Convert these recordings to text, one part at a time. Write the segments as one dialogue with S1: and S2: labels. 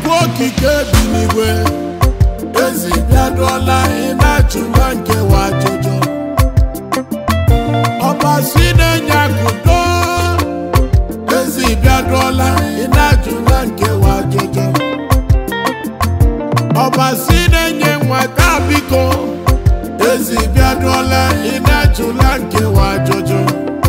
S1: chukwu okike bi n'igwe ezi bịaduola ị na-ajụla nkewa ajụjụ ọbasi na-enye akụdo ezi bịaduola ị na-ajụla nkewa ajụjụ ọbasi na-enye nwata biko ezi bịaduola ị na-ajụla nkewa ajụjụ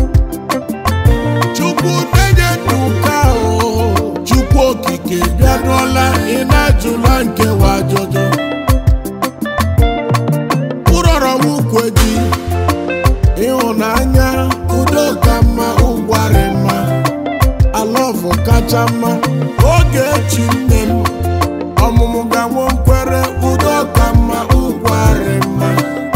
S1: chukwu na-enye nduka o chukwu okike bịaduola ị na-ajụla nkewa ajụjụ ụrọrọ ukwe gị ịhụnanya udo ka mma ụgwarị mma alọvụ kacha mma oge echi nne m ọmụmụ gawo nkwere udo ka mma ụgwarị mma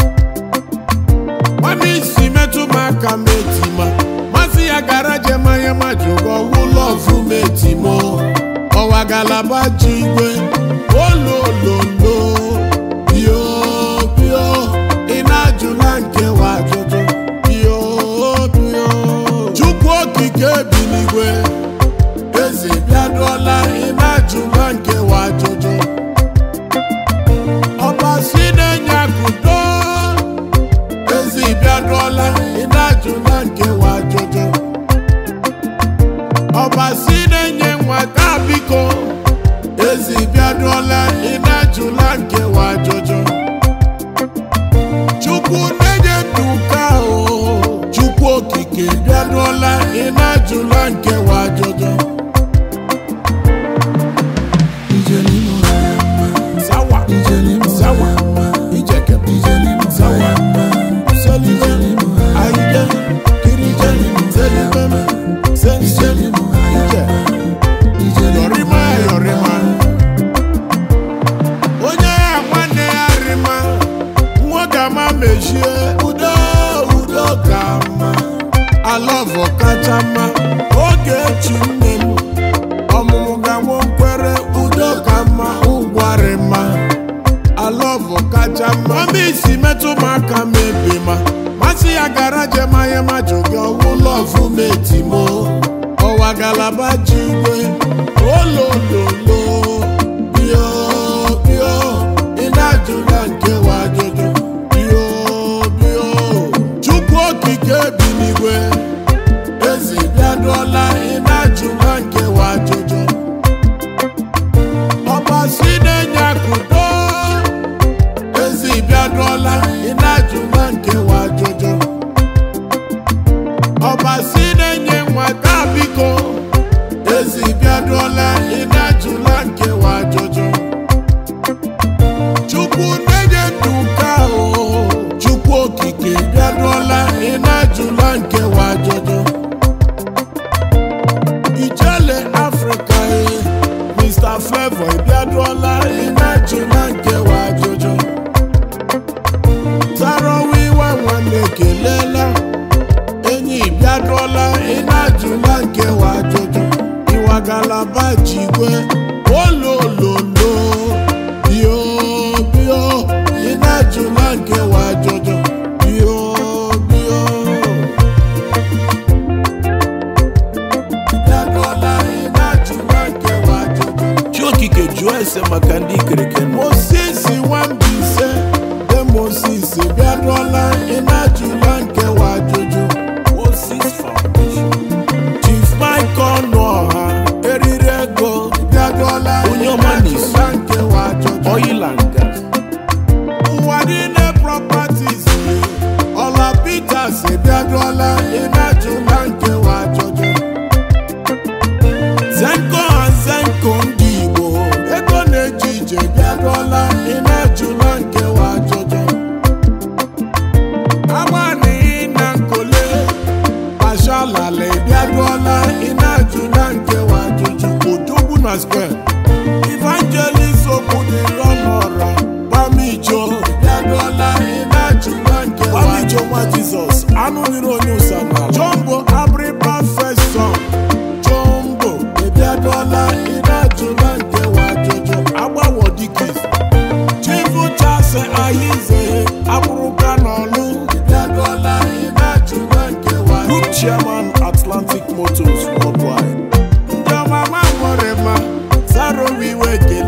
S1: nwanne isi metụ m aka m etima masị ya gara jemanya ma jụgo ụlọvụ m etimo ọwa galaba ji igwe olololo bio bio ị na-ajụla nkewa ajụjụ bio bio chukwu okike bi n'igwe eze bịaduola ị na-ajụla nkewa ajụjụ ọbasi na-enye akụdo ezi bịaduola ị na-ajụla nkewa ajụjụ ọbasi na-enye nwata biko ezi bịaduola ị na-ajụla nkewa ajụjụ chukwu na-enye nduka o chukwu okike bịaduola ị na-ajụla nkewa ajụjụ sawa sawa ijeke sawa solive aije kirije seliveme senseli ije yorima yorima onye ya nwanne ya rima nwoke ama mechie udo udo ka mma alọvụ kacha mma oge echi nne m ọmụmụ gawo nkwere udo ka mma ụgwarị mma alọvụ kacha mma ọma isi metụ m aka m ebe ma masị ya gara jemanya ma jụgị ọwụ lọvụ m etimo ọwa galaba ji igwe olololo bio bio ị na-ajụla nkewa ajụjụ bio bio chukwu okike bi n'igwe ezi bịaduola ị na-ajụla nkewa ajụjụ ọbasi na-enye akụdo ezi bịaduola ị na-ajụla nkewa ajụjụ ọbasi na-enye nwata biko ezi bịaduola ị na-ajụla nkewa ajụjụ chukwu na-enye nduka o chukwu okike bịaduola ị na-ajụla nkewa ajụjụ ijele afrịka e mr flavor ịbịaduola ị na-ajụla nkewa ajụjụ tarawiwa nwanne ekelela enyi bịaduola ị na-ajụla nkewa ajụjụ ịwa galaba jigwe olololo bio bio ị na-ajụla nkewa ajụjụ bio bio bịaduola ị na-ajụla nkewa ajụjụ
S2: chi okike jụọ ese maka ndị ikereke nọ
S1: Moses Nwambise de Moses bịaduola ị na-ajụla nkewa ajụjụ
S2: Moses Foundation
S1: Chief Michael Nọha eriri ego bịaduola
S2: Onye
S1: ị
S2: ọma na-esi.
S1: na-ajụla nkewa ajụjụ
S2: oil and gas
S1: ụwa niile properties ọla Peters bịaduola ị na-ajụla nkewa ajụjụ Zenko and Zenko ndị Igbo ego na-eji ije bịaduola ị na-ajụla nkewa ajụjụ agbanihi na nkole pashalala bịaduola ị na-ajụla nkewa ajụjụ odogwu na square evangelist okwudịrọ n'ọra gbamijo bịaduola ị na-ajụla nkewa gbamijo nwa jizọs anụ nyere onye ụsa n'ala jombo abriba fesọ jombo ịbịaduola ị na-ajụla nkewa ajụjụ agbawo dikis chifu chase ayize akpụrụka n'ọlụ bịaduola ị na-ajụla nkewa
S2: group chairman atlantic motors worldwide
S1: ndị ọmama nwere ma sarowiwe ke